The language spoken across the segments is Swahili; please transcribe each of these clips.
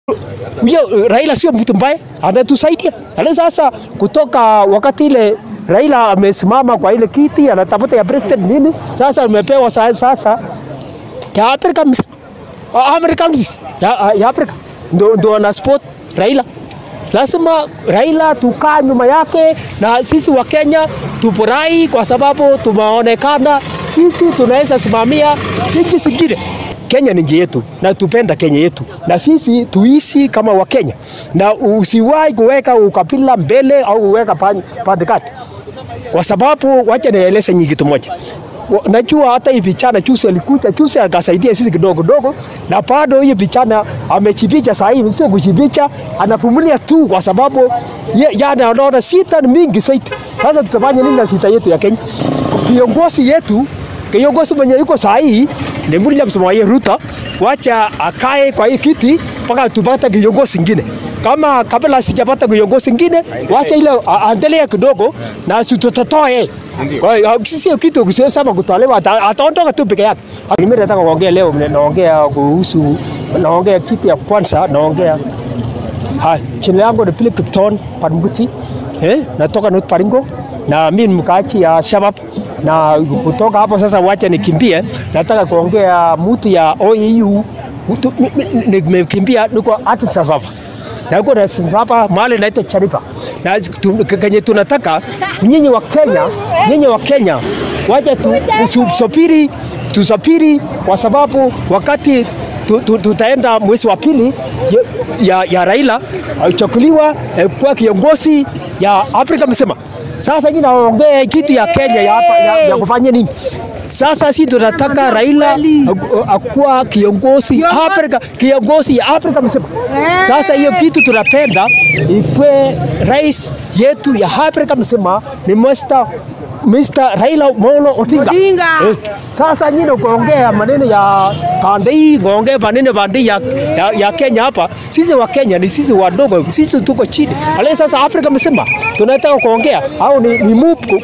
huyo Raila sio mtu mbaya, anatusaidia. Ale sasa kutoka wakati ile Raila amesimama kwa ile kiti anatafuta ya president nini, sasa umepewa sa- sasa ya Afrika mzima Americans ya, ya Afrika ndo, ndo wana support Raila. Lazima Raila tukaa nyuma yake, na sisi wa Kenya tufurahi kwa sababu tumeonekana sisi tunaweza simamia nchi zingine. Kenya ni nchi yetu na tupenda Kenya yetu, na sisi tuishi kama Wakenya, na usiwahi kuweka ukabila mbele au kuweka pande kati, kwa sababu wacha nieleze nyingi kitu moja Wa- najua hata hii vijana juzi alikuja juzi akasaidia sisi kidogo kidogo, na bado hii vijana amechipicha saa hii, sio kuchipicha, anavumilia tu kwa sababu ye- yani anaona sita ni mingi zaidi. Sasa tutafanya nini na sita yetu ya Kenya? Viongozi yetu kiongozi mwenye yuko saa hii ni William Samoei Ruto, wacha akae kwa hii kiti mpaka tupate kiongozi ingine. Kama kabla sijapata kiongozi ingine, wacha ile a- aendelee kidogo na tutatoe. Kwa hiyo sio kitu kusema kutolewa, ata- ataondoka tu peke yake. Mimi nataka kuongea leo, naongea kuhusu, naongea kitu ya kwanza, naongea Hai, jina langu ni Philip Kipton Panguti. Eh, natoka North Baringo na mimi ni mkaaji ya Shabab na kutoka hapo sasa, wacha nikimbie. Nataka kuongea mtu ya OAU. Mtu- mi- mi- Nimekimbia niko Addis Ababa na huko Addis Ababa mahali naitwa Charipa na tu- kenye tunataka nyinyi wa Kenya, nyinyi wa Kenya wacha tu, tusafiri tusafiri kwa sababu wakati tu, tu, tutaenda mwezi wa pili ya, ya, ya Raila achakuliwa eh, kuwa kiongozi ya Afrika mzima. Sasa hii naongea kitu ya Kenya ya, hapa, ya, ya kufanya nini? Sasa si tunataka Raila aku- akuwa kiongozi Afrika, kiongozi ya Afrika mzima. Sasa hiyo kitu tunapenda ikwe rais yetu ya Afrika mzima ni Mr. Mr. Raila Molo Odinga. Odinga. Eh, sasa nyinyi kuongea maneno ya pande hii, kuongea maneno pande ya, ya, ya Kenya hapa. Sisi wa Kenya ni sisi wadogo, sisi tuko chini. Ale sasa Afrika mzima tunataka kuongea au ni, ni mupu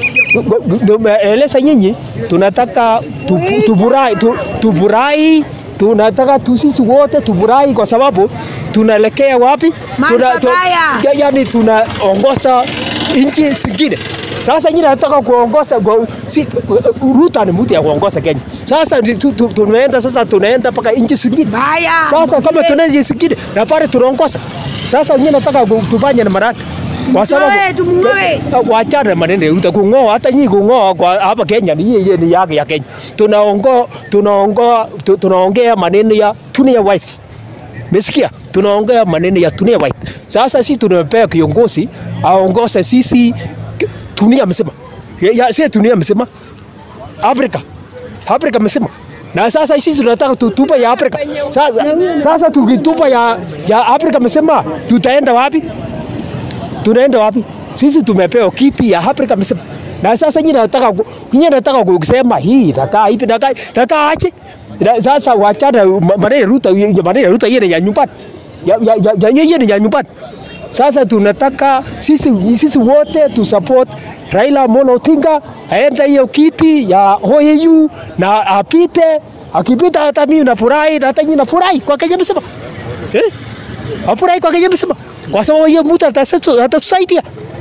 eleza nyinyi, tunataka tu- tufurahi tu, tufurahi tunataka tu sisi wote tufurahi kwa sababu tunaelekea wapi? Mahali tu- pabaya. ya- yani tunaongoza nchi zingine. Sasa nyinyi nataka kuongoza kwa- si, Ruto ni mtu ya kuongoza Kenya. Sasa ndi- tu- tu- tunaenda sasa tunaenda mpaka nchi zingine. Baya. Sasa kama tunaenda nchi zingine na pale tunaongoza. Sasa nyinyi nataka ku- tufanye na marani. Kwa sababu Mng'oe, tumng'oe. wachana maneno ya Ruto kung'oa, hata nyinyi kung'oa kwa hapa Kenya ni yeye ni yake ya Kenya. Tunaongo tunaongo tu- tunaongea maneno ya Tunia White. Mesikia? Tunaongea maneno ya Tunia White. Sasa sisi tunampea kiongozi aongoze sisi k- dunia mzima. Ya, ya si dunia mzima. Afrika. Afrika mzima. Na sasa sisi tunataka tutupa ya Afrika. Sasa sasa tukitupa ya ya Afrika mzima tutaenda wapi? Tunaenda wapi? Sisi tumepewa kiti ya Afrika mzima. Na sasa nyinyi nataka ku- nyinyi nataka kusema hii nakaa hivi nakaa nakaa aje? Na Sasa wachana ma- maneno ya Ruto maneno ya Ruto yeye ni ya nyumbani. Ya ya ya- ya yeye ni ya nyumbani. Sasa tunataka sisi sisi wote tu support Raila Amolo Odinga aende hiyo kiti ya OAU na apite. Akipita hata mimi nafurahi na hata nyinyi nafurahi kwa Kenya mzima. Eh? Afurahi kwa Kenya mzima. Kwa sababu hiyo mtu atasa- atatusaidia.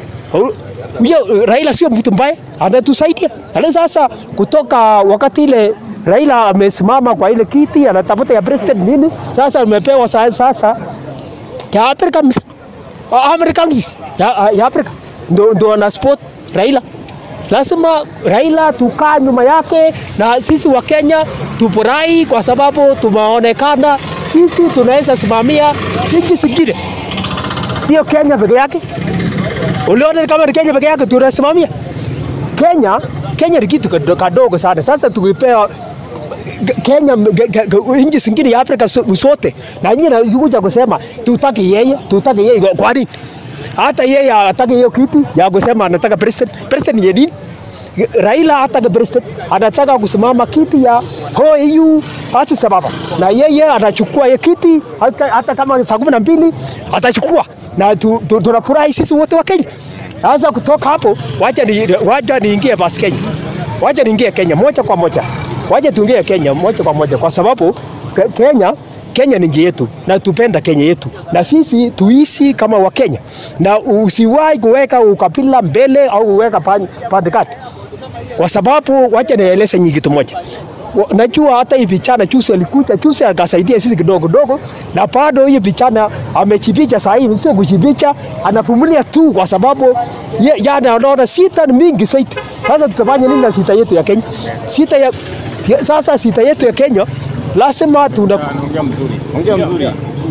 Huyo Raila sio mtu mbaya, anatusaidia. Ale sasa kutoka wakati ile Raila amesimama kwa ile kiti anatafuta ya president nini, sasa umepewa sa- sasa ya Afrika mzima. Americans ya, ya Afrika ndo, ndo wana support Raila. Lazima Raila tukaa nyuma yake, na sisi wa Kenya tufurahi kwa sababu tumeonekana sisi tunaweza simamia nchi zingine, sio Kenya peke yake. Uliona kama ni Kenya peke yake tunasimamia Kenya. Kenya ni kitu kado- kadogo sana. Sasa tukipewa Kenya ge- ge- ge- nchi zingine ya Afrika so- zote, na nyinyi nakuja kusema tutaki yeye, tutaki yeye. Kwa nini? Hata yeye hataki hiyo kiti ya kusema anataka president. President ni nini? Raila hataki president, anataka kusimama kiti ya OAU Addis Ababa, na yeye anachukua hiyo kiti hata, hata kama saa kumi na mbili atachukua, na tu- tu- tunafurahi sisi wote wa Kenya. Sasa kutoka hapo, wacha ni, wacha niingie basi Kenya, wacha niingie Kenya moja kwa moja, wacha tuingie Kenya moja kwa moja, kwa sababu Ke- Kenya Kenya ni nchi yetu na tupenda Kenya yetu, na sisi tuishi kama Wakenya, na usiwahi kuweka ukabila mbele au kuweka pande kati, kwa sababu wacha nieleze nyingi kitu moja. Wa- Najua hata hii vijana juzi alikuja juzi akasaidia sisi kidogo kidogo, na bado hii vijana amechipicha saa hii, sio kuchipicha, anavumilia tu kwa sababu ye, yani anaona sita ni mingi zaidi. Sasa tutafanya nini na sita yetu ya Kenya? Sita ya, ya sasa sita yetu ya Kenya lazima tuna Ongea mzuri. Ongea mzuri.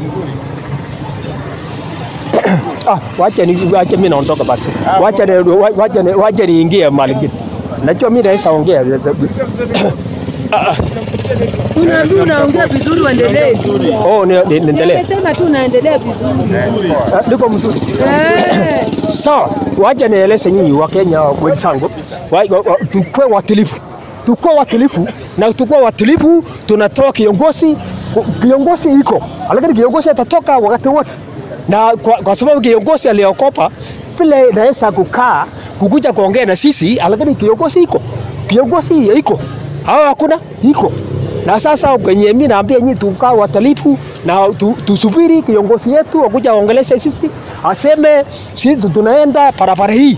ah, wacha ni wacha mimi naondoka basi, wacha ni wacha ni wacha niingie mahali kingine. Najua mimi naweza ongea Una tu unaongea vizuri, uendelee tu. oh, ni- ni- niendelee. Nimesema tu unaendelea vizuri. Ah, Niko mzuri. Eh, Sawa, wacha nieleze nyinyi wa Kenya wenzangu, wa- wa- wa- tukue watilifu, tukue watilifu na tukue watilifu. Tunatoa kiongozi, kiongozi iko, lakini kiongozi atatoka wakati wote, na kwa, kwa sababu kiongozi aliokopa vile naweza kukaa kukuja kuongea na sisi, lakini kiongozi iko, kiongozi iko au hakuna iko na sasa kwenye mimi naambia nyinyi tukaa watalifu na tu, tusubiri kiongozi yetu akuja aongeleshe sisi, aseme sisi tu- tunaenda barabara hii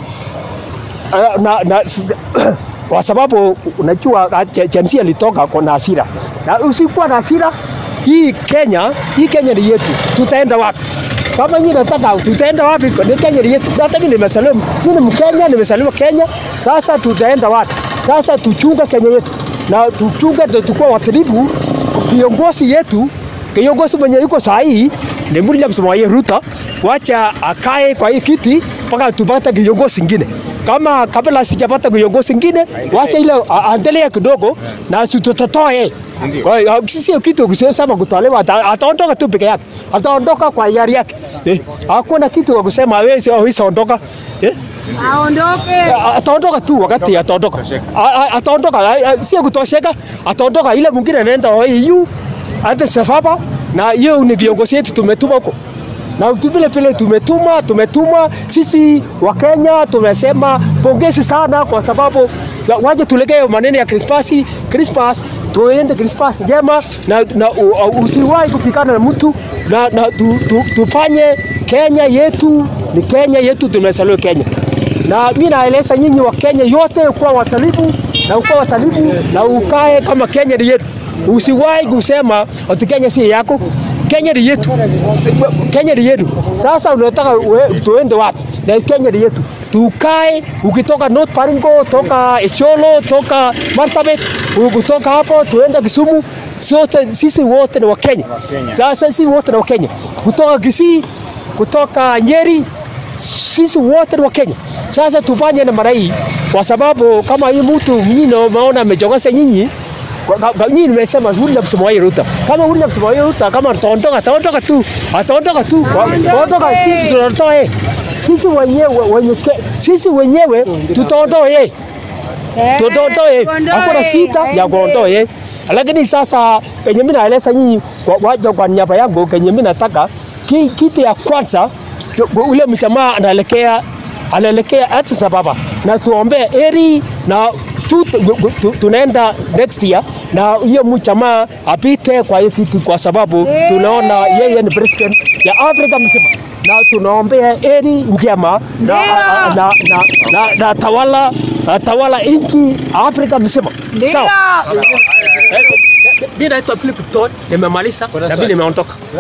uh, na, na, s- kwa sababu unajua James alitoka kwa na hasira, na usikuwa na hasira hii Kenya, hii Kenya ni yetu, tutaenda wapi? Kama nyinyi nataka tutaenda wapi? Ni Kenya ni yetu. Hata mimi nimesaliwa, mimi ni Mkenya, nimesaliwa Kenya. Sasa tutaenda wapi? Sasa tuchunge Kenya yetu na tuchunge, ndio tukua watulivu. Viongozi yetu, kiongozi mwenye yuko saa hii ni William Samoei Ruto, wacha akae kwa hii kiti mpaka tupate kiongozi ingine. Kama kabla sijapata kiongozi ingine, wacha ile a- aendelee kidogo na si tutatoa yeye. Kwa hiyo sio kitu kusema kutolewa, ata- ataondoka tu peke yake, ataondoka kwa hiari yake. Eh, hakuna kitu cha kusema hawezi hawezi ondoka. Eh, aondoke. a- ataondoka tu wakati ataondoka, A- a- ataondoka, a- a- sio kutosheka, ataondoka. Ile mwingine anaenda EU hata safaba, na hiyo ni viongozi yetu tumetuma huko na tu vile vile tumetuma tumetuma sisi wa Kenya tumesema pongezi sana kwa sababu waje tulegee maneno ya Krismasi Christmas tuende Christmas njema na, na u- u- usiwahi kupigana na mtu na, na tu, tu, tufanye Kenya yetu ni Kenya yetu tumesaliwa Kenya na mimi naeleza nyinyi wa Kenya yote kuwa watalibu na ukuwa watalibu na ukae kama Kenya ni yetu. Usiwahi kusema ati Kenya si yako. Kenya ni yetu. Si- Kenya ni yetu. Sasa unataka we- tuende wapi? Na Kenya ni yetu. Tukae ukitoka North Baringo, toka Isiolo, toka Marsabit, kutoka hapo tuende Kisumu, sote sisi wote ni wa Kenya. Sasa sisi wote ni wa Kenya. Kutoka Kisii, kutoka Nyeri, sisi wote ni wa Kenya. Sasa tufanye na mara hii, kwa sababu kama hii mtu nyinyi umeona amejogosha nyinyi kwa- kwa- kwa- nyinyi nimesema William Samoei Ruto. Kama William Samoei Ruto kama ataondoka, ataondoka tu, ataondoka tu, Kwa- ataondoka. Sisi tunatoa yeye, sisi wenyewe wenye ke- sisi wenyewe tutaondoa yeye Eh, tuondoe yeye, tuondoe, hakuna sita ya aende. kuondoa yeye. Lakini sasa penye mimi naeleza nyinyi kwa waja kwa niaba yangu, kenye mimi nataka ki, kitu ya kwanza tu- ule mjamaa anaelekea anaelekea Addis Ababa na tuombee heri na tu, tu, tu, tunaenda next year na hiyo mjamaa apite kwa hiyo kiti, kwa sababu tunaona yeye ni president ya Afrika mzima na tunaombea heri njema na, na, na, na, na, na tawala na tawala nchi Afrika mzima. Ndio. Sawa. Mimi naitwa Philip Todd, nimemaliza na mimi nimeondoka.